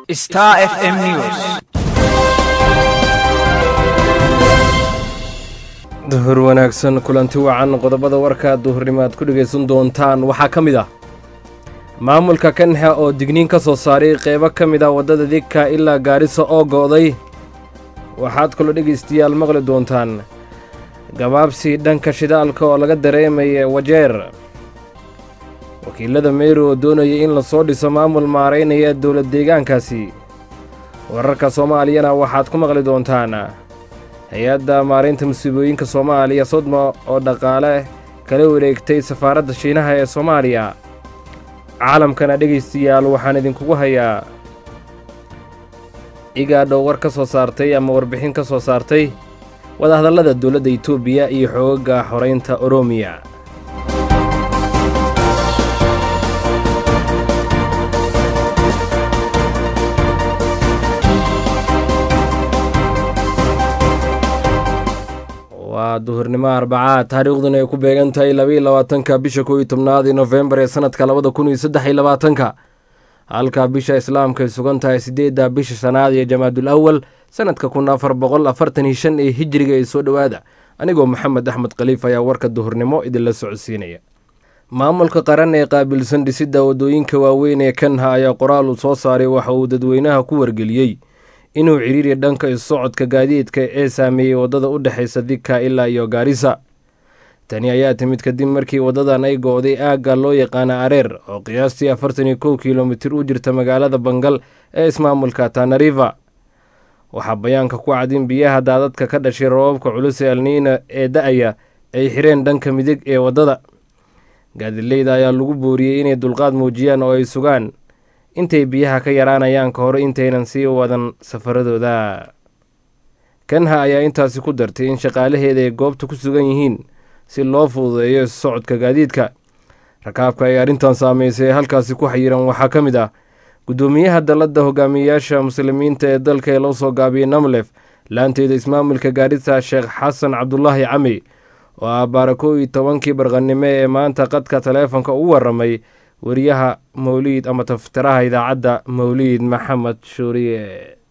Star FM News. duhur wanaagsan kulanti wacan qodobada warka duhurnimo aad ku dhegaysan doontaan waxaa ka mid ah maamulka kanxa oo digniin ka soo saaray qeybo ka mid ah waddada degka ilaa gaarisa oo go'day waxaad kaloo dhegaystayaal maqli doontaan gabaabsi dhanka shidaalka oo laga dareemaya wajeer wakiilada meyri oo doonaya in lasoo dhiso maamul maaraynaya dowlad deegaankaasi wararka soomaaliyana waxaad ku maqli doontaan hay-adda maaraynta musiibooyinka soomaaliya sodmo oo dhaqaale kala wareegtay safaaradda shiinaha ee soomaaliya caalamkana dhegaystayaal waxaan idinkugu hayaa igaadhow war ka soo saartay ama warbixin ka soo saartay wadahadallada dowladda itoobiya iyo xoogaga xoraynta oroomiya waa duhurnimo arbacaad taariikhduna ay ku beegan tahay labaiyo labaatanka bisha kow iyo tobnaad ee nofembar ee sanadka labada kun iyo saddex iyo labaatanka halka bisha islaamka ay sugan tahay siddeedda bisha shanaad ee jamaadul awal sanadka kun afar boqol afartan iyo shan ee hijriga ee soo dhowaada anigoo maxamed axmed khaliif ayaa warka duhurnimo idinla socodsiinaya maamulka qaran ee qaabilsan dhisidda waddooyinka waaweyn ee kanha ayaa qoraal uu soo saaray waxa uu dadweynaha ku wargeliyey inuu cidhiiri dhanka isocodka gaadiidka ee saameeyey waddada u dhexaysa dika ilaa iyo gaarisa tani ayaa timid kadib markii waddadan ay go'day aagga loo yaqaana areer oo qiyaastii afartan iyo kow kilomitir u jirta magaalada bangal ee ismaamulka tanariva waxaa bayaanka ku cad in biyaha daadadka ka dhashay roobabka culus ee alniina ee da-aya ay xireen dhanka midig ee waddada gaadileyda ayaa lagu booriyey inay dulqaad muujiyaan oo ay sugaan intay biyaha ka yaraanayaan ka hor intaynan sii wadan safaradooda kanha ayaa intaasi ku dartay in shaqaalaheeda ay goobta ku sugan yihiin si loo fududeeyo socodka gaadiidka rakaabka ay arrintan saameysay ee halkaasi ku xayiran waxaa ka mid ah guddoomiyaha dalladda hogaamiyeyaasha muslimiinta ee dalka ee loo soo gaabiyey namlef laanteeda ismaamulka gaarisa sheekh xasan cabdulaahi cami oo ah baarakow iyo tobankii barqannimo ee maanta qadka taleefonka ugu warramay wariyaha mawliid ama taftiraha idaacadda mawliid maxamed shuuriye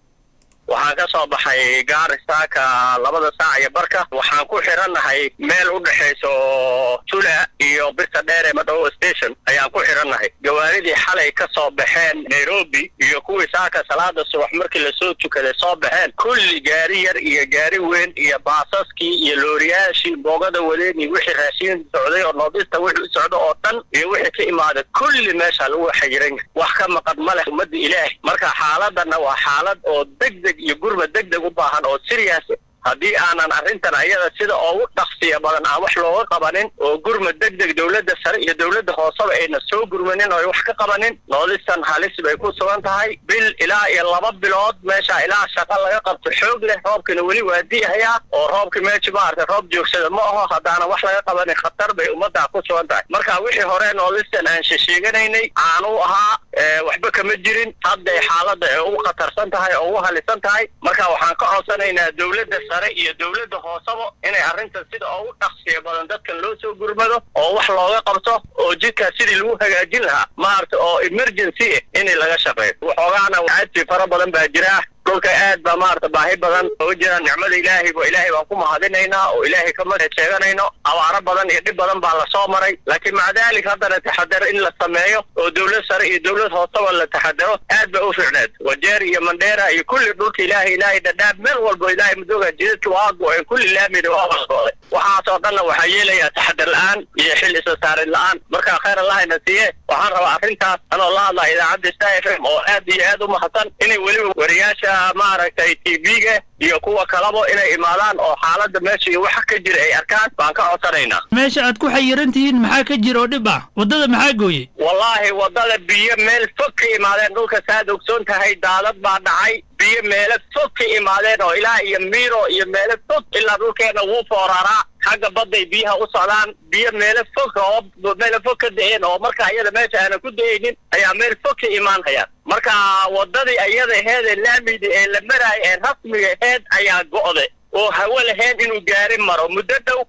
waxaan ka soo baxay gaarisaaka labada saac iyo barka waxaan ku xirannahay meel u dhexayso tula iyo birta dheer ee madhowo station ayaan ku xirannahay gawaaridii xalay ka soo baxeen nairobi iyo kuwii saaka salaada subax markii lasoo tukaday soo baxeen kulli gaari yar iyo gaari weyn iyo baasaskii iyo looriyaashii boogada wadeen iyo wixii raashiin socday oo noodista wixii u socda oo dhan iyo wixii ka imaaday kulli meesha lagu xayiran yahay wax ka maqan ma leh ummadda ilaahay marka xaaladana waa xaalad oo degdeg iyo gurma degdeg u baahan oo siriyaas haddii aanan arrintan ayada sida ugu dhaqsiya badan aan wax looga qabanin oo gurma degdeg dowladda sare iyo dowladda hooseba ayna soo gurmanin oo ay wax ka qabanin noodistan halis bay ku sugan tahay bil ilaa iyo laba bilood meesha ilaa shaqa laga qabto xoog leh roobkina weli waa di'ayaa oo roobka meesha maaragtay roob joogsada ma aho haddaana wax laga qabanin khatar bay ummaddaa ku sugan tahay marka wixii hore noodistan aan shesheeganaynay aanu ahaa waxba kama jirin hadday xaaladda ay ugu khatarsan tahay oo ugu halisan tahay marka waxaan ka codsanaynaa dowladda sare iyo dowladda hooseba inay arrintan sida ugu dhaqsiya badan dadkan loo soo gurmado oo wax looga qabto oo jidkaas sidii lagu hagaajin lahaa maaragta oo emergency ah in laga shaqeeyo waxoogaana caadsi fara badan baa jira dhulka aad baa maarata baahi badan oga jira nicmada ilaahay bo ilaahay baan ku mahadinaynaa oo ilaahay kama sheeganayno abaaro badan iyo dhib badan baa lasoo maray laakiin maca dalik haddana taxadar in la sameeyo oo dowlad sare iyo dowlad hooseba la taxadaro aad bay u fiicneed wajeer iyo mandheera iyo kulli dhulka ilaahay ilaahay dhadhaab meel walbo ilaahay madooga jidadka waa go-een kulli laamida waa walgooday waxaasoo dhanna waxaa yeelayaa taxadar la-aan iyo xil isa saarin la-aan markaa khayr allahayna siiye waxaan rabaa arrintaas anoo la hadlaa idaacadda star f m oo aad iyo aad u mahadsan inay weliba wariyaasha maaragtay t v-ga iyo kuwa kalaba inay imaadaan oo xaaladda meesha iyo waxa ka jira ay arkaan baan ka codsanaynaa meesha aad ku xayiran tihiin maxaa ka jira oo dhib ah waddada maxaa gooyey wallaahi waddada biyo meel fog ka imaadeen dhulka saaad ogsoon tahay daadad baa dhacay biyo meelo fog ka imaadeen oo ilaa iyo miiro iyo meelo fog ilaa dhulkeena wuu fooraraa xagga badday biyaha u socdaan biyo meelo fog oo meelo fog ka da-een oo marka ayada meesha aanan ku da-aynin ayaa meel fog ka imaanayaan marka waddadii ayada aheedee laamidi ee la maraaya ee rasmiga aheed ayaa go'day oo hawo lahayn inuu gaari maro muddo dhow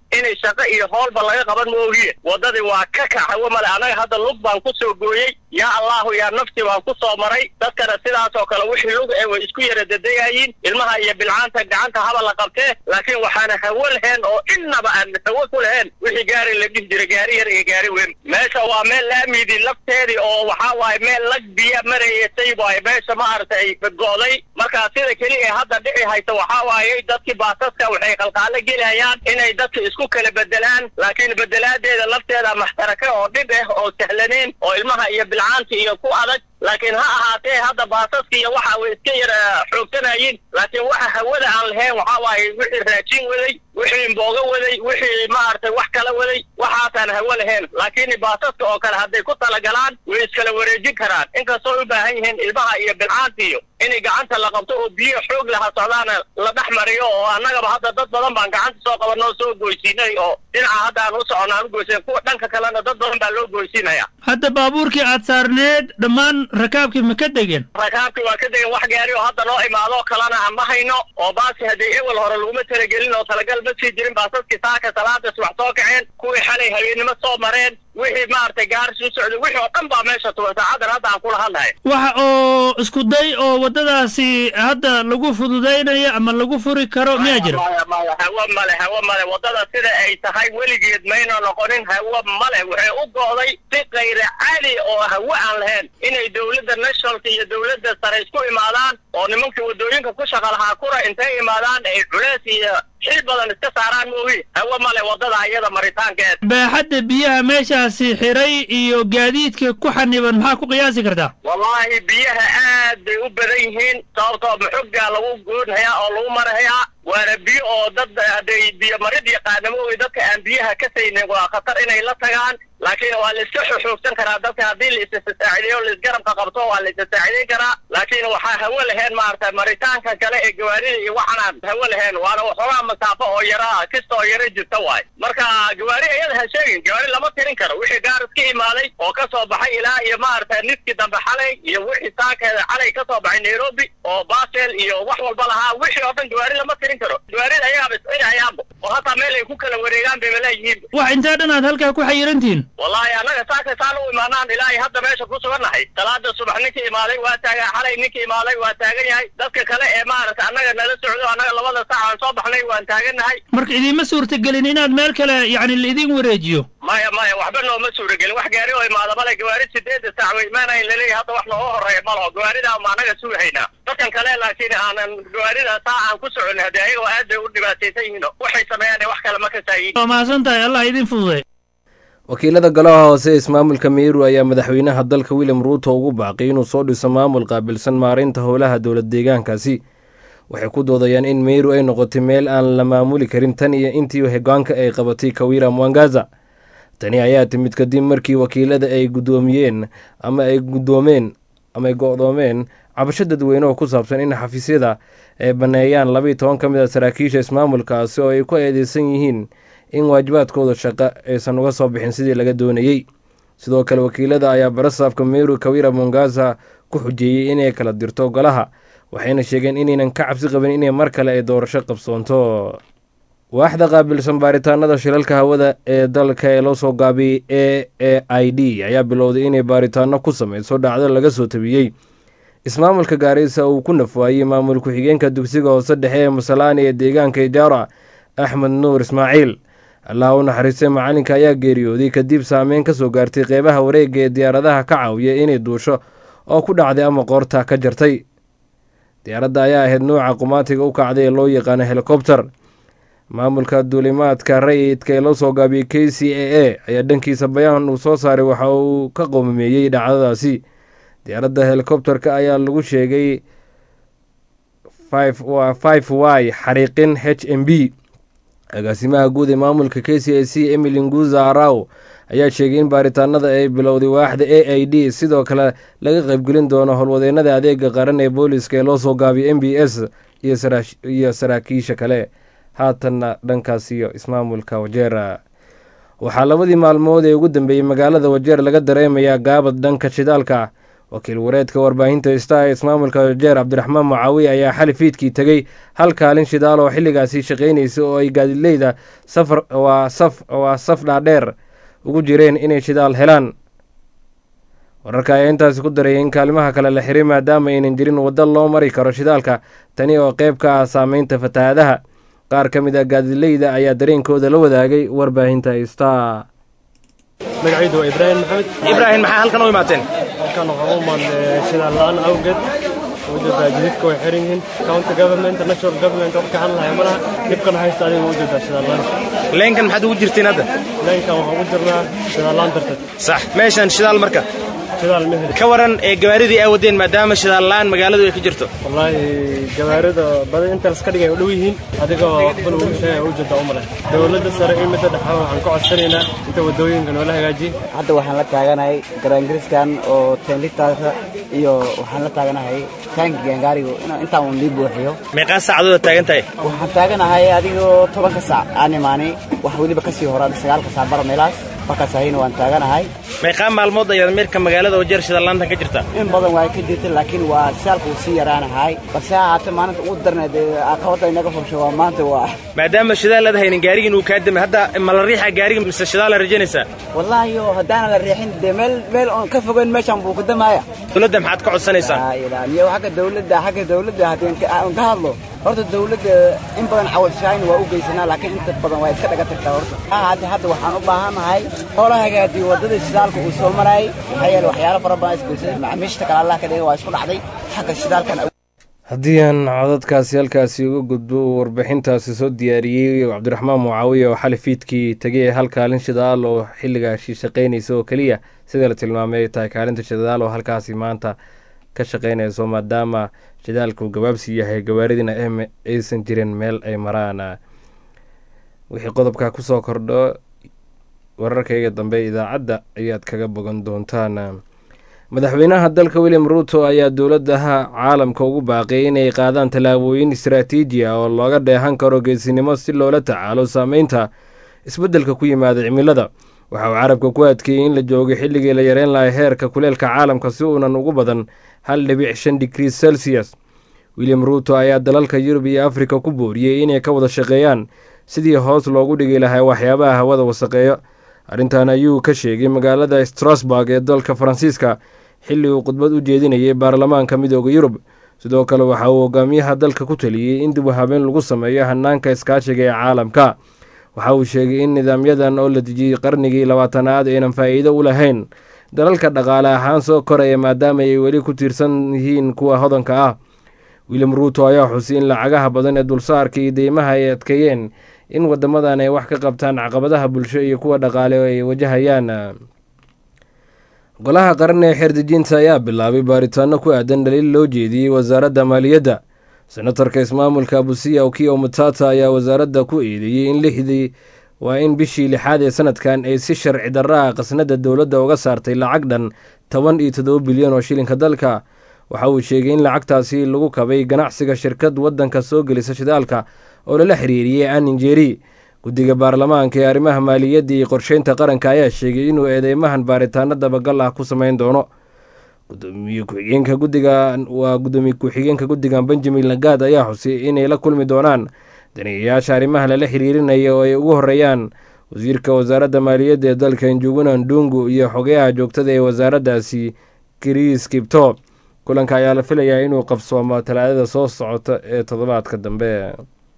inay shaqo iyo hoolba laga qaban moogiye waddadii waa ka kac hawo male annaga hadda lug baan ku soo gooyey yaa allahu yaa nafti baan ku soo maray dadkana sidaas oo kale wixii lug ee way isku yara dedegayiin ilmaha iyo bilcaanta gacanta haba la qabtee laakiin waxaana hawo lahayn oo innaba aan hawo ku lahayn wixii gaari la dhihi jiray gaari yar iyo gaari weyn meesha waa meel laamidi lafteedii oo waxaa waaye meel lag biya maraysay waaye meesha maaragtay badgooday marka sida keli ee hadda dhici haysa waxaa waaye dadkii baasaska waxay qalqaalo gelayaan inay dadka isku kala bedelaan laakiin bedelaadeeda lafteeda maxtaraka oo dhib ah oo sahlaneyn oo ilmaha iyo bilcaanta iyo ku adag laakiin ha ahaatee hadda baasaska iyo waxa way iska yara xoogsanaayiin laakiin waxa hawada aan lahayn waxaa waaye wixii raajin waday wixii imbooga waday wixii maaragtay wax kala waday waxaasaan hawo lahayn laakiin baasaska oo kale hadday ku talagalaan way iskala wareejin karaan inkastoo u baahan yihiin ilmaha iyo bilcaanta iyo inay gacanta la qabto oo biyo xoog laha socdaana la dhex mariyo oo annagaba hadda dad badan baan gacanta soo qabanoo soo goysiinay oo dhinaca hadda aan u soconna aan u goysin kuwa dhanka kalena dad badan baa loo goysiinaya hadda baabuurkii aad saarneed dhammaan rakaabkii ma ka degeen rakaabki waa ka degan wax gaari oo hadda noo imaadoo kalena aan ma hayno oo baasi haddii ewel hore laguma talagelin oo talagal ma sii jirin baasaskii saaka salaada subax soo kaceen kuwii xalay habeennimo soo mareen wixii maaragtay gaaris u socday wixii oo dhan baa meesha tuban saacadan hadda aan kula hadlahay waxa oo isku day oo waddadaasi hadda lagu fududaynayo ama lagu furi karo miyaa jira maya maya hawo male hawo male waddada sida ay tahay weligeed mayna noqonin hawo male waxay u go'day si kayra caali oo hawo aan lahayn inay dowladda nationalka iyo dowladda sare isku imaadaan oo nimankii waddooyinka ku shaqa lahaa kura intay imaadaan ay culeys iyo xil badan iska saaraan moogi hawo male waddada iyada maritaankeed baaxadda biyaha meeshaasi xiray iyo gaadiidka ku xaniban maxaa ku qiyaasi kartaa wallaahi biyaha aad bay u badan yihiin sababtoo maxoggaa lagu goonhayaa oo lagu marahayaa waana biyo oo dad hadday biyo marid yaqaana moogi dadka aan biyaha ka saynin waa khatar inay la tagaan laakiin waa la iska xoogsan karaa dadka haddii la isasaacideeyo laisgarabka qabto waa la isasaacideyn karaa laakiin waxaa hawo lahayn maaragtay maritaanka kale ee gawaarida iyo waxanaan hawo lahayn waana waxoogaa masaafo oo yara kista oo yara jirta waay marka gawaari iyada ha sheegin gawaari lama tirin karo wixii gaaris ka imaaday oo ka soo baxay ilaa iyo maaragtay niskii dambe xalay iyo wixii saakeeda xalay ka soo baxay nairobi oo basel iyo wax walba lahaa wixii oo dhan gawaari lama tirin karo gawaarida ayagaaba iscinayaanba oo hataa meel ay ku kala wareegaan bayba leeyihiin wax intaa dhan aad halkaa ku xayirantihiin wallaahi annaga saaka saan u imaanaan ilaahay hadda meesha ku sugannahay salaada subax ninkii imaaday waa taagan xalay ninkii imaaday waa taagan yahay dadka kale ee maaragta annaga nala socdo annaga labada saac aan soo baxnay waan taagannahay marka idiinma suurtagelin inaad meel kale yacni laidin wareejiyo maya maya waxba nooma suuragelin wax gaari oo imaada male gawaari sideedda saac way imaanayn laleeyahay hadda wax nooga horreeya malaho gawaaridaa ma annaga sugahaynaa dadkan kale laakiin aanan gawaarida saa aan ku socon haddii ayaga aad bay u dhibaataysan yihiin waxay sameeyaan wax kale ma kasaayin waa mahadsan tahay allah idin fududay wakiilada golaha hoose ee ismaamulka meru ayaa madaxweynaha dalka william ruuto ugu baaqay inuu soo dhiso maamul qaabilsan maareynta howlaha dowlad deegaankaasi waxay ku doodayaan in meru ay noqotay meel aan la maamuli karin tan iyo intii hogaanka ay qabatay kawira mwangaza tani ayaa timid kadib markii wakiilada ay guddoomiyeen ama ay guddoomeen ama ay go-doomeen cabasho dadweyne oo ku saabsan in xafiisyada ay banneeyaan labaiyo toban ka mid a saraakiisha ismaamulkaasi oo ay ku eedeysan yihiin in waajibaadkooda shaqo aysan uga soo bixin sidii laga doonayey sidoo kale wakiilada ayaa barasaafka meru kawira mongaza ku xujeeyey inay kala dirto golaha waxayna sheegeen inaynan ka cabsi qabin inay mar kale ay doorasho qabsoonto waaxda qaabilsan baaritaanada shilalka hawada ee dalka ee loo soo gaabiyey a a i d ayaa bilowday inay baaritaano ku sameyso dhacdo laga soo tabiyey ismaamulka gaarisa uu ku nafwaayey maamul ku-xigeenka dugsiga hoose dhexe ee masalaani ee deegaanka ijaara axmed nuur ismaaciil allah u naxariistay macalinka ayaa geeriyooday kadib saameyn ka soo gaartay qeybaha wareega ee diyaaradaha ka caawiya inay duusho oo ku dhacday ama qoorta ka jartay diyaaradda ayaa ahayd nuuca qumaatiga u kacday ee loo yaqaano helikobter maamulka duulimaadka rayidka ee loo soo gaabiyey k c a a ayaa dhankiisa bayaan uu soo saaray waxa uu ka qoomameeyey dhacdadaasi diyaaradda helikobterka ayaa lagu sheegay five y xariiqin h m b agaasimaha guud ee maamulka k c a c emily nguza araw ayaa sheegay in baaritaanada ay bilowday waaxda a i d sidoo kale laga qaybgelin doono howlwadeenada adeega qaran ee booliska ee loo soo gaabiyay m b s iyo saraakiisha kale haatanna dhankaas iyo ismaamulka wajeera waxaa labadii maalmood ee ugu dambeeyey magaalada wajeer laga dareemayaa gaabad dhanka shidaalka wakiil wareedka warbaahinta star ee ismaamulka jeer cabdiraxmaan mucaawiye ayaa xali fiidkii tegey hal kaalin shidaal oo xilligaasi shaqaynaysa oo ay gaadileyda safar waa saf waa saf dhaadheer ugu jireen inay shidaal helaan wararka ayaa intaasi ku darayay in kaalimaha kale la xiray maadaama aynan jirin waddo loo mari karo shidaalka tani oo qayb ka ah saameynta fatahaadaha qaar ka mid ah gaadileyda ayaa dareenkooda la wadaagay warbaahinta star magacaydu waa ibraahim maxamed ibraahim maxaa halkan u imaateen halkan waxaan u imaadnay shidaal la-aan awgeed ujeedaa jididka way xiran yihiin county government national government wax ka hadlahay malaha dhibkan haysta adiga ujeedaa shidaal la-aan leenkan maxaad ugu jirtiin hadda leenkan waxaan ugu jirnaa shidaal la-aan darteed sax meeshan shidaal marka shidaal ma heli ka waran ee gawaaridii ay wadeen maadaama shidaal la-aan magaaladu ay ka jirto wallaahi gawaarida badan inta laska dhigay u dhow yihiin adigoo waxban ugu sheegaya ujeedaa u maleh dowladda sare iyo midda dhexe waxaan ka codsanaynaa inta waddooyinka noola hagaajiye hadda waxaan la taaganahay garaangariskan oo tenlitaasa iyo waxaan la taaganahay taankigan gaarigu intaan uun lii buuxiyo meeqaa saacadood taagan tahay waxaan taaganahay adigoo tobanka saac aan imaanay wax weliba kasii hora sagaalka saac bara meelaas markaas ahayna waan taaganahay meeqaa maalmood ayaad meerka magaalada wajeer shidallaantan ka jirta in badan waa ka jirta laakiin waa shaalka uu sii yaraanahay balse ha ahaatee maalinta ugu darneed ee caqabadda inaga fusho waa maanta waa maadaama shidaal aad haynin gaarigiin uu kaa damay hadda ma la riixa gaariga mise shidaal la rajaynaysaa wallaahi oo haddaanan la riixin dee meel meel oon ka fogeyn meeshaan buu ku damaaya dowladda maxaad ka codsanaysaa laa ilaaha iyo xagga dawladda xagga dawladda haddii aan ka hadlo horta dawladda in badan cawadshaayn waa u geysanaa laakiin inta badan waa iska dhaga tagtaa horta hadda hadda waxaan u baahanahay hoola hagaajiyo waddada shidaalka uu soo marayay maxaa yeele waxyaalo fara badan isgoysay macaamiishta kale allah ka dhigay waa isku dhacday xagga shidaalkan haddii aan codadkaasi halkaasi uga gudbo uu warbixintaasi soo diyaariyey cabdiraxmaan mucaawiye oo xali fiidkii tegay hal kaalin shidaal oo xilligaasi shaqaynaysa oo keliya sida la tilmaamay ay tahay kaalinta shidaal oo halkaasi maanta ka shaqaynayso maadaama shidaalku gabaabsi yahay gawaaridina em aysan jirin meel ay maraan wixii qodobka kusoo kordho wararkayga dambe idaacadda ayaad kaga bogan doontaan madaxweynaha dalka william ruuto ayaa dowladaha caalamka ugu baaqay inay qaadaan tallaabooyin istaraatiiji ah oo looga dheehan karo geesinimo si loola tacaalo saameynta isbeddelka ku yimaada cimilada waxa uu carabka ku adkeeyey in la joogo xilligii la yareyn lahay heerka kuleelka caalamka si uunan ugu badan hal dhibic shan digrii celsius william ruuto ayaa dalalka yurub iyo afrika ku booriyey inay ka wada shaqeeyaan sidii hoos loogu dhigi lahay waxyaabaha hawada wasaqeeyo arrintan ayuu ka sheegay magaalada strasburg ee dalka faransiiska xilli uu khudbad u jeedinayay baarlamaanka midooda yurub sidoo kale waxa uu hogaamiyaha dalka ku taliyey in dib u habeen lagu sameeyo hanaanka iskaashiga ee caalamka waxa uu sheegay in nidaamyadan oo la dejiyey qarnigii labaatanaad aynan faa'iido u lahayn dalalka dhaqaale ahaan soo koraya maadaama ay weli ku tiirsan yihiin kuwa hodanka ah william ruuto ayaa xusay in lacagaha badan ee dulsaarka iyo deymaha ay adkeeyeen in wadamadan ay wax ka qabtaan caqabadaha bulsho iyo kuwa dhaqaale oo ay wajahayaan golaha qaran ee xeerdejinta ayaa bilaabay baaritaano ku aadan dhaliil loo jeediyey wasaaradda maaliyadda senatarka ismaamulka abusiya okiyo mutata ayaa wasaaradda ku eedeeyey in lixdii waa in bishii lixaad ee sanadkan ay si sharci darra ah qasnada dowladda uga saartay lacag dhan toban iyo toddoba bilyan oo shilinka dalka waxa uu sheegay in lacagtaasi lagu kabay ganacsiga shirkad waddanka soo gelisa shidaalka oo lala xiriiriyey aninjeri guddiga baarlamaanka ee arrimaha maaliyadda iyo qorsheynta qaranka ayaa sheegay inuu eedeymahan baaritaano dabagal ah ku sameyn doono gudoomiye ku-xigeenka guddiga waa gudoomiye ku-xigeenka guddigan benjamin lagaad ayaa xusay inay la kulmi doonaan daniyayaasha arrimaha lala xiriirinaya oo ay ugu horeeyaan wasiirka wasaaradda maaliyadda ee dalka njuguna ndungu iyo xogeyaha joogtada ee wasaaraddaasi kris kibto kulanka ayaa la filayaa inuu qabsoomo talaadada soo socota ee toddobaadka dambe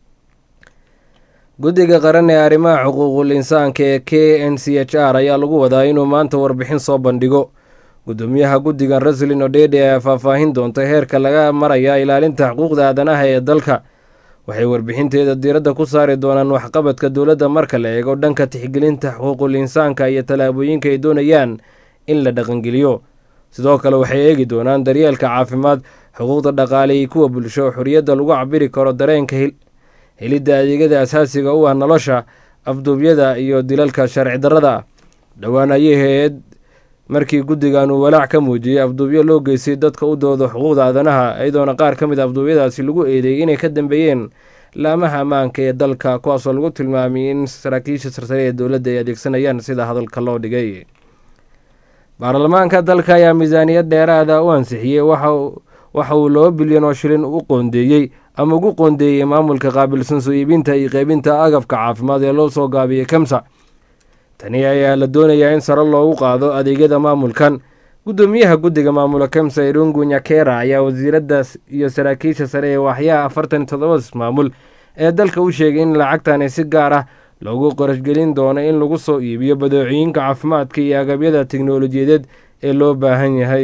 guddiga qaran ee arrimaha xuquuqul insaanka ee k n c h r ayaa lagu wadaa inuu maanta warbixin soo bandhigo gudoomiyaha guddigan raslin odhede ayaa faahfaahin doonta heerka laga maraya ilaalinta xuquuqda aadanaha ee dalka waxay warbixinteeda diiradda ku saari doonaan waxqabadka dowladda marka la eego dhanka tixgelinta xuquuqul insaanka iyo tallaabooyinka ay doonayaan in la dhaqangeliyo sidoo kale waxay eegi doonaan daryeelka caafimaad xuquuqda dhaqaale iyo kuwa bulsho xorriyadda lagu cabiri karo dareenka helidda adeegyada asaasiga u ah nolosha afduubyada iyo dilalka sharci darrada dhowaan ayay hay-ad markii guddigan uu walaac ka muujiyey afduubyo loo geystay dadka u dooda xuquuqda aadanaha iyadoona qaar ka mid a afduubyadaasi lagu eedeeyey inay ka dambeeyeen laamaha ammaanka ee dalka kuwaasoo lagu tilmaamay in saraakiisha sarsare ee dowladda ay adeegsanayaan sida hadalka loo dhigay baarlamaanka dalka ayaa miisaaniyad dheeraada u ansixiyey waxa uu laba bilyan oo shilin u qoondeeyey ama ugu qoondeeyey maamulka qaabilsan soo iibinta iyo qeybinta agabka caafimaad ee loo soo gaabiyey kemsa tani ayaa la doonayaa in sare loogu qaado adeegyada maamulkan guddoomiyaha guddiga maamula kemsa irungu nyakera ayaa wasiiradaas iyo saraakiisha sare ee waaxyaha afartan iyo toddobada maamul ee dalka u sheegay in lacagtani si gaar ah loogu qarashgelin doono in lagu soo iibiyo badeecooyinka caafimaadka iyo agabyada teknolojiyadeed ee loo baahan yahay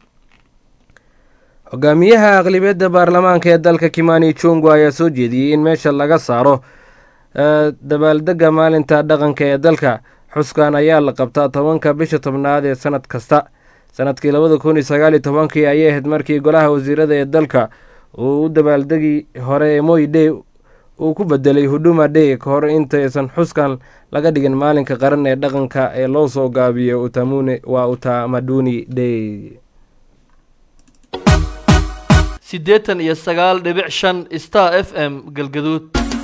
hogaamiyaha aqlibiyadda baarlamaanka ee dalka kimani jungu ayaa soo jeediyey in meesha laga saaro dabaaldega maalinta dhaqanka ee dalka xuskan ayaa la qabtaa tobanka bisha tobnaad ee sanad kasta sanadkii labada kun iyo sagaaliyo tobankii ayay ahayd markii golaha wasiirada ee dalka uu u dabaaldegii hore ee moy day uu ku bedelay huduma day ka hor intaysan xuskan laga dhigin maalinka qaran ee dhaqanka ee loo soo gaabiyo utamune waa utamaduni day siddeetan iyo sagaal dhibic shan star f m galgaduud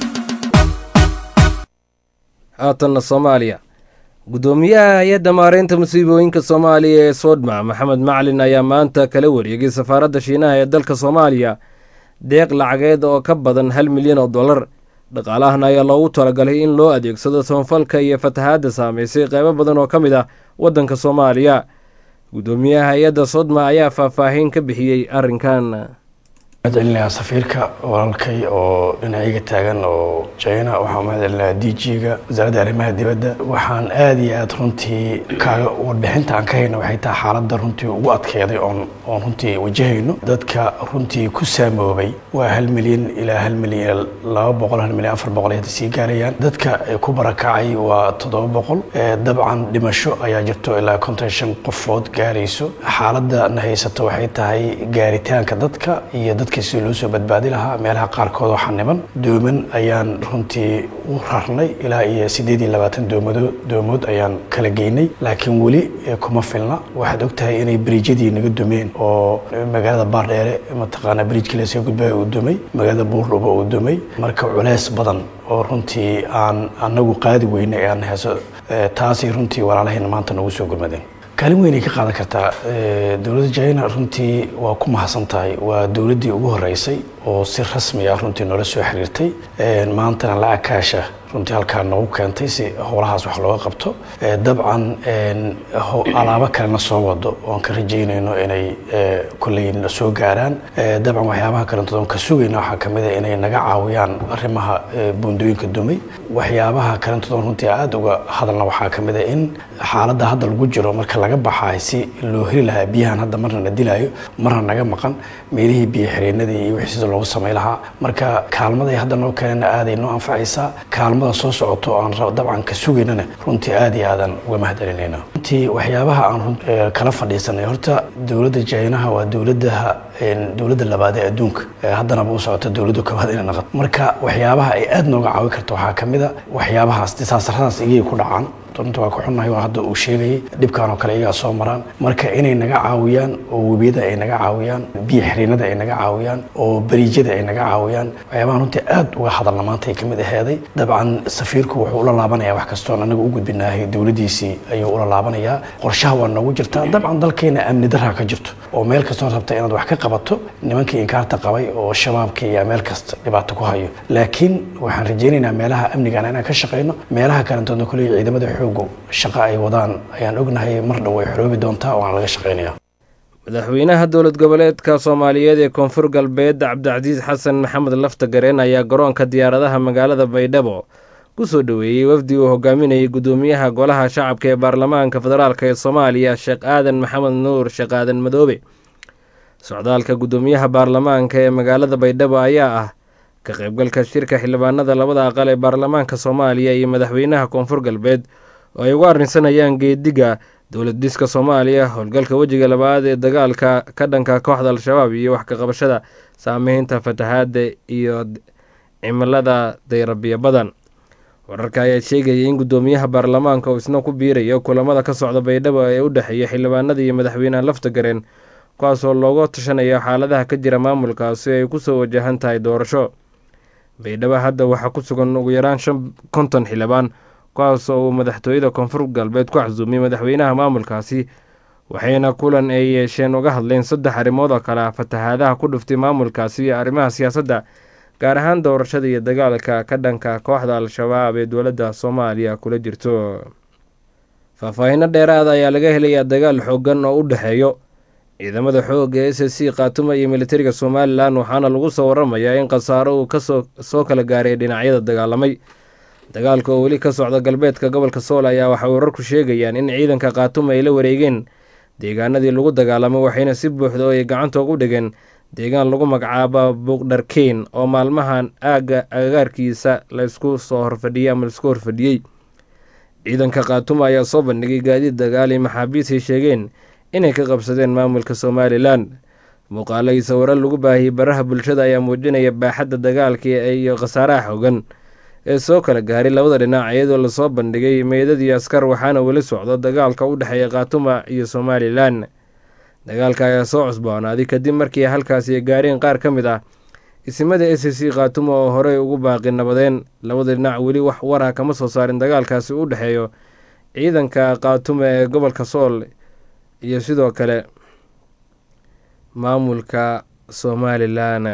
haatanna soomaaliya guddoomiyaha hay-adda maareynta musiibooyinka soomaaliya ee soodma maxamed macalin ayaa maanta kala wareegay safaaradda shiinaha ee dalka soomaaliya deeq lacageed oo ka badan hal milyan oo dollar dhaqaalahan ayaa loogu talagalay in loo adeegsado soonfalka iyo fatahaadda saameysay qeybo badan oo ka mid ah waddanka soomaaliya guddoomiyaha hay-adda sodma ayaa faahfaahin ka bixiyey arrinkan mahadcelinayaa safiirka walaalkay oo dhinacayga taagan oo china waxaan mahadcelinayaa d g-ga wasaaradda arrimaha dibadda waxaan aada iyo aada runtii kaaga warbixinta aan ka hayno waxay tahay xaaladda runtii ugu adkeeday oon oon runtii wajahayno dadka runtii ku saamoobay waa hal milyan ilaa hal milyan laba boqol hal milyan afar boqol ay hadda sii gaarayaan dadka ku barakacay waa toddoba boqol dabcan dhimasho ayaa jirto ilaa konton shan qofood gaarayso xaaladda na haysato waxay tahay gaaritaanka dadka iyo dadka si loo soo badbaadi lahaa meelaha qaarkood oo xaniban dooman ayaan runtii u rarnay ilaa iyo siddeed iyo labaatan doomado doomood ayaan kala geynay laakiin weli kuma filna waxaad ogtahay inay beriijyadii naga dumeen oo magaalada baardheere mataqaanaa beriijkii lasoo gudbaya uu dumay magaalada buurdhuba uu dumay marka culeys badan oo runtii aan anagu qaadi weyna ee aan heeso taasay runtii walaalahayna maanta nagu soo gurmadeen kaalin weynay ka qaadan kartaa dowladda china runtii waa ku mahadsan tahay waa dowladdii ugu horeysay oo si rasmi ah runtii noola soo xiriirtay maantana lacag kaasha runtii halkaa noogu keentay si howlahaas wax looga qabto dabcan alaabo kalena soo wado oon ka rajaynayno inay kolley na soo gaaraan dabcan waxyaabaha kalentood oon ka sugayna waxaa ka mid a inay naga caawiyaan arrimaha buundooyinka dumay waxyaabaha kalentood oon runtii aada uga hadalna waxaa ka mid a in xaaladda hadda lagu jiro marka laga baxaay si loo heli lahaa biyahan hadda marna na dilaayo marna naga maqan meelihii biyo xireenadii iyo wixii sida loogu samay lahaa marka kaalmaday hadda noo keenana aaday noo anfacaysaa kaalmada soo socoto aan dabcan ka sugaynana runtii aada iyo aadan uga mahadcelinayna runtii waxyaabaha aan kala fadhiisanay horta dowladda jaynaha waa dowladaha dowladda labaad ee adduunka haddanaba u socota dowladda koowaad inay naqato marka waxyaabaha ay aada nooga caawin karta waxaa ka mid a waxyaabahaas disaasaradaas igay ku dhacaan runta waa ku xunnahay waa hadda uu sheegayay dhibkan oo kale iyagaa soo maraan marka inay naga caawiyaan oo webiyada ay naga caawiyaan biyo xiriinada ay naga caawiyaan oo beriijyada ay naga caawiyaan waxyaabaha runtii aad uga hadalna maanta ay kamid aheeday dabcan safiirku wuxuu ula laabanayaa wax kastoon anaga u gudbinaahay dowladdiisii ayuu ula laabanayaa qorshaha waa noogu jirtaa dabcan dalkeena amni daraa ka jirto oo meel kastoo rabta inaad wax ka qabato nimankii inkaarta qabay oo shabaabkii iyo meel kasta dhibaato ku hayo laakiin waxaan rajaynaynaa meelaha amnigana inaan ka shaqayno meelaha kalentoodna kuley ciidamada xoogu shaqo ay wadaan ayaan ognahay mar dhow way xoroobi doontaa waana laga shaqaynaya madaxweynaha dowlad goboleedka soomaaliyeed ee koonfur galbeed cabdicasiis xasan maxamed lafta gareen ayaa garoonka diyaaradaha magaalada baydhabo ku soo dhoweeyey wafdi uu hogaaminayay guddoomiyaha golaha shacabka ee baarlamaanka federaalk ee soomaaliya sheekh aadan maxamed nuur sheekh aadan madoobe socdaalka guddoomiyaha baarlamaanka ee magaalada baydhabo ayaa ah ka qaybgalka shirka xildhibaanada labada aqal ee baarlamaanka soomaaliya iyo madaxweynaha koonfur galbeed oo ay ugu arrinsanayaan geediga dowlad diska soomaaliya howlgalka wejiga labaad ee dagaalka ka dhanka kooxda al-shabaab iyo wax ka qabashada saameynta fatahaadda iyo cimilada dayrabiyo badan wararka ayaa sheegaya in guddoomiyaha baarlamaanka uu isna ku biirayo kulamada ka socda baydhabo ee u dhexeeya xildhibaanada iyo madaxweynaha lafta gareen kuwaasoo looga tashanayo xaaladaha ka jira maamulkaasi ay kusoo wajahan tahay doorasho baydhabo hadda waxaa ku sugan ugu yaraan shan konton xildhibaan kuwaas oo uu madaxtooyada koonfur galbeed ku casuumiyey madaxweynaha maamulkaasi waxayna kulan ay yeesheen uga hadleen saddex arrimood oo kale ah fatahaadaha ku dhuftay maamulkaasi iyo arrimaha siyaasadda gaar ahaan doorashada iyo dagaalka ka dhanka kooxda al-shabaab ee dowladda soomaaliya kula jirto faahfaahinno dheeraada ayaa laga helayaa dagaal xoogan oo u dhexeeyo ciidamada xoogga ee s c khaatuma iyo militariga somalilan waxaana lagu soo waramayaa in khasaaro uu kasoo soo kala gaaray dhinacyada dagaalamay dagaalka oo weli ka socda galbeedka gobolka sool ayaa waxay wararku sheegayaan in ciidanka khaatuma ay la wareegeen deegaanadii lagu dagaalamay waxayna si buuxda oo ay gacanta ugu dhigeen deegaan lagu magacaaba buuqdharkeyn oo maalmahan aagga agagaarkiisa laysku soo horfadhiyey ama laisku horfadhiyey ciidanka khaatuma ayaa soo bandhigay gaadiid dagaal iyo maxaabiis ay sheegeen inay ka qabsadeen maamulka somalilan muuqaalo iyo sawiro lagu baahiyey baraha bulshada ayaa muujinaya baaxadda dagaalka iyo khasaaraha xogan ee soo kala gaaray labada dhinac iyadoo lasoo bandhigay meydadii askar waxaana weli socdo dagaalka u dhexeeya khaatuma iyo somalilan dagaalka ayaa soo cusboonaaday kadib markii halkaasi ay gaareen qaar ka mid ah isimada s c khaatuma oo horey ugu baaqi nabadeen labada dhinac weli wax warah kama soo saarin dagaalkaasi u dhexeeyo ciidanka khaatuma ee gobolka sool iyo sidoo kale maamulka somalilan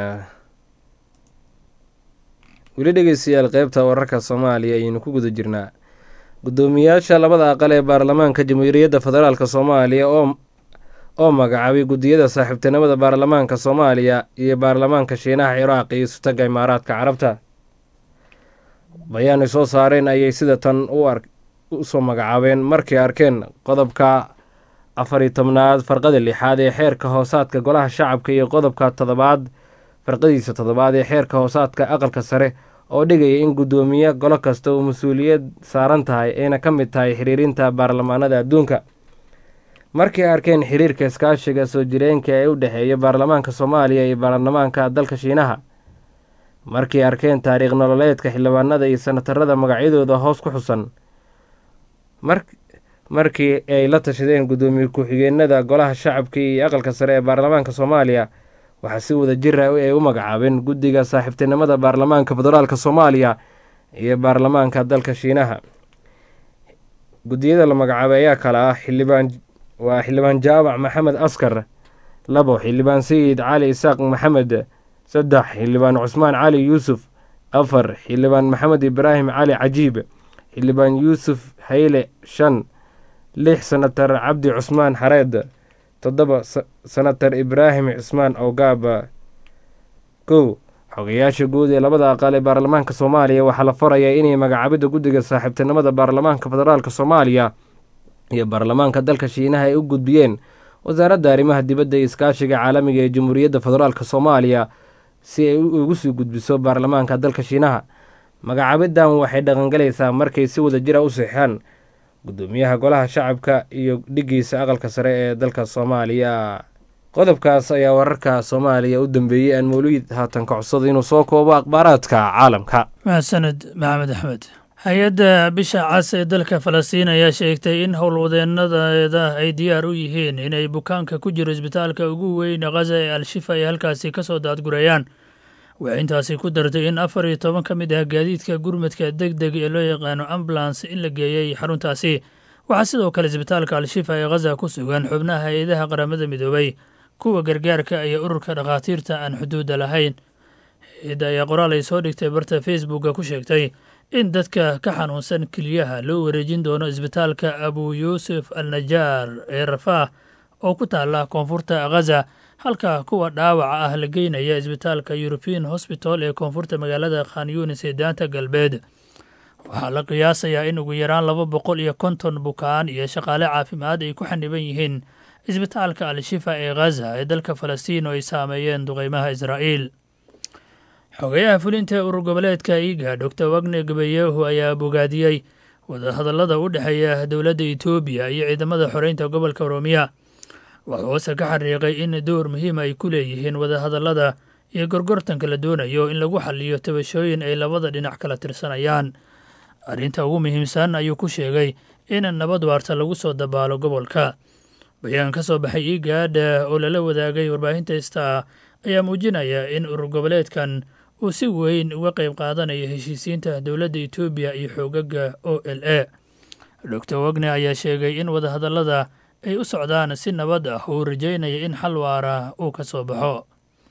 weli dhegeystayaal qeybta wararka soomaaliya ayaynu ku guda jirnaa guddoomiyaasha labada aqal ee baarlamaanka jamhuuriyadda federaalk soomaaliya oo oo magacaabay guddiyada saaxiibtinimada baarlamaanka soomaaliya iyo baarlamaanka shiinaha ciraaq iyo sutaga imaaraadka carabta bayaan ay soo saareen ayay sida tan usoo magacaabeen markay arkeen qodobka afar iyo tobnaad farqada lixaad ee xeerka hoosaadka golaha shacabka iyo qodobka toddobaad farqadiisa toddobaad ee xeerka hoosaadka aqalka sare oo dhigaya in guddoomiye golo kasta uu mas-uuliyad saaran tahay ayna ka mid tahay xiriirinta baarlamaanada adduunka markay arkeen xiriirka iskaashiga soo jireenka ee u dhexeeya baarlamaanka soomaaliya iyo baarlamaanka dalka shiinaha markay arkeen taariikh nololeedka xildhibaanada iyo sanatarada magacyadooda hoos ku xusan markii ay la tashadeen guddoomiye ku-xigeenada golaha shacabka iyo aqalka sare ee baarlamaanka soomaaliya waxaa si wada jir ah ay u magacaabeen guddiga saaxiibtinimada baarlamaanka federaalk soomaaliya iyo baarlamaanka dalka shiinaha guddiyada la magacaabay ayaa kale ah xildhibaan waa xildhibaan jaabac maxamed askar labo xildhibaan sayid cali isaaq maxamed saddex xildhibaan cusmaan cali yuusuf afar xildhibaan maxamed ibraahim cali cajiib xildhibaan yuusuf hayle shan lix senatar cabdi cusmaan xareed toddoba senatar ibraahim cusmaan ogaaba kow xogayaasha guud ee labada aqal ee baarlamaanka soomaaliya waxaa la farayaa inay magacaabidda guddiga saaxiibtinimada baarlamaanka federaalk soomaaliya iyo baarlamaanka dalka shiinaha ay u gudbiyeen wasaaradda arrimaha dibadda iyo iskaashiga caalamiga ee jamhuuriyadda federaalk soomaaliya si ay ugu sii gudbiso baarlamaanka dalka shiinaha magacaabidan waxay dhaqangalaysaa markay si wada jira u seexaan guddoomiyaha golaha shacabka iyo dhigiisa aqalka sare ee dalka soomaaliya qodobkaas ayaa wararka soomaaliya u dambeeyey aan mawliid haatan ka codsada inuu soo koobo akhbaaraadka caalamka mahadsaned maxamed axmed hay-adda bisha cas ee dalka falastiin ayaa sheegtay in howlwadeenadeeda ay diyaar u yihiin inay bukaanka ku jiro isbitaalka ugu weyn khaza ee al-shifa ay halkaasi ka soo daadgurayaan waxay intaasi ku dartay in afar iyo toban ka mid ah gaadiidka gurmadka deg deg ee loo yaqaano ambulans in la geeyey xaruntaasi waxaa sidoo kale isbitaalka al-shifa ee khaza ku sugan xubnaha hay-adaha qaramada midoobay kuwa gargaarka iyo ururka dhakhaatiirta aan xuduudda lahayn hay-adda ayaa qoraal ay soo dhigtay barta facebooka ku sheegtay in dadka ka xanuunsan keliyaha loo wareejin doono isbitaalka abu yuusuf al najaar ee rafaah oo ku taala koonfurta khaza halka kuwa dhaawaca ah la geynaya isbitaalka european hosbital ee koonfurta magaalada khan yunis ee daanta galbeed waxaa la qiyaasayaa in ugu yaraan laba boqol iyo konton bukaan iyo shaqaale caafimaad ay ku xaniban yihiin isbitaalka al-shifa ee khaza ee dalka falastiin oo ay saameeyeen duqeymaha israa'iil xogayaha fulinta ee urur goboleedka iga doctor wagne gabayehu ayaa bogaadiyey wadahadallada u dhexeeya dowladda etoobiya iyo ciidamada xoreynta gobolka oroomiya wuxuu hoose ka xariiqay in door muhiim ay ku leeyihiin wadahadallada iyo gorgortanka la doonayo in lagu xaliyo tabashooyin ay labada dhinac kala tirsanayaan arrinta ugu muhiimsan ayuu ku sheegay in nabad waarta lagu soo dabaalo gobolka bayaan ka soo baxay igaadha oo lala wadaagay warbaahinta ista ayaa muujinaya in urur goboleedkan uu si weyn uga qayb qaadanayo heshiisiinta dowladda etoobiya iyo xoogaga o l a doctor wagne ayaa sheegay in wadahadallada ay u socdaan si nabad ah uu rajaynaya in xal waara uu ka soo baxo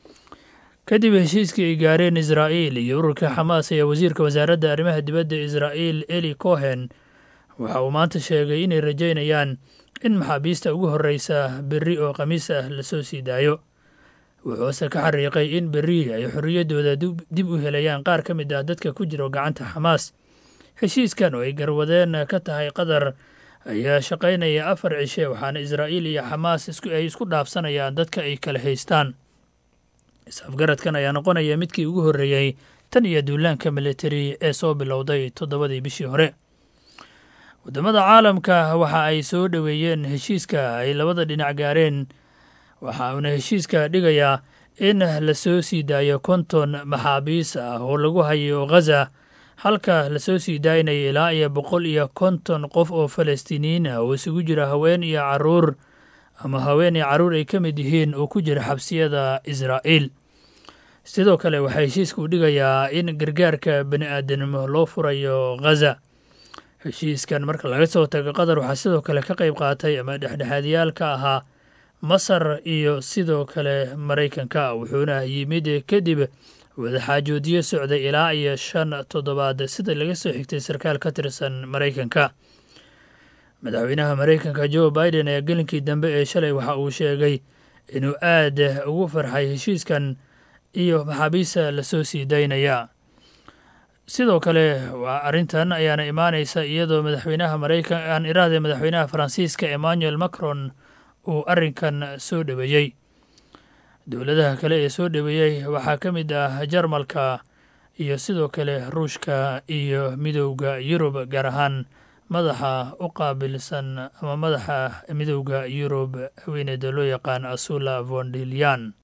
kadib heshiiskii ay gaareen israa'iil iyo ururka xamaas ayaa wasiirka wasaaradda arrimaha dibadda israa'iil eli cohen waxa uu maanta sheegay inay rajaynayaan in maxaabiista ugu horreysa berri oo khamiis ah lasoo sii daayo wuxuuse ka xariiqay in berri ay xorriyaddooda dib u helayaan qaar ka mid ah dadka ku jiro gacanta xamaas heshiiskan oo ay garwadeen ka tahay qatar ayaa shaqaynaya afar cishe waxaana israa'iil iyo xamaas ay isku dhaafsanayaan dadka ay kala haystaan is-afgaradkan ayaa noqonaya midkii ugu horreeyey tan iyo duulaanka militari ee soo bilowday toddobadii bishii hore waddamada caalamka waxa ay soo dhoweeyeen heshiiska ay labada dhinac gaareen waxa uuna heshiiska dhigayaa in la soo sii daayo konton maxaabiis ah oo lagu hayo ghaza halka lasoo sii daaynayo ilaa iyo boqol iyo konton qof oo falastiiniyiin ah oo isugu jira haween iyo caruur ama haween iyo carruur ay ka mid yihiin oo ku jira xabsiyada israa'iil sidoo kale waxaa heshiiska u dhigayaa in gargaarka bani aadanimo loo furayo ghaza heshiiskan marka laga soo tago qatar waxaa sidoo kale ka qayb qaatay ama dhexdhexaadiyaal ka ahaa masar iyo sidoo kale maraykanka wuxuuna yimid kadib wadaxaajoodiyo socday ilaa iyo shan toddobaad sida laga soo xigtay sarkaal ka tirsan maraykanka madaxweynaha maraykanka joe biden ayaa gelinkii dambe ee shalay waxa uu sheegay inuu aad ugu farxay heshiiskan iyo maxaabiista lasoo sii daynaya sidoo kale arrintan ayaana imaanaysa iyadoo madaxweynaha maraykan aan iraahday madaxweynaha faransiiska emmanuel macron uu arrinkan soo dhoweeyey dowladaha kale ee soo dhoweeyey waxaa ka mid ah jarmalka iyo sidoo kale ruushka iyo midowda yurub gaar ahaan madaxa u qaabilsan ama madaxa midowda yurub haweeneyda loo yaqaan asula vondelian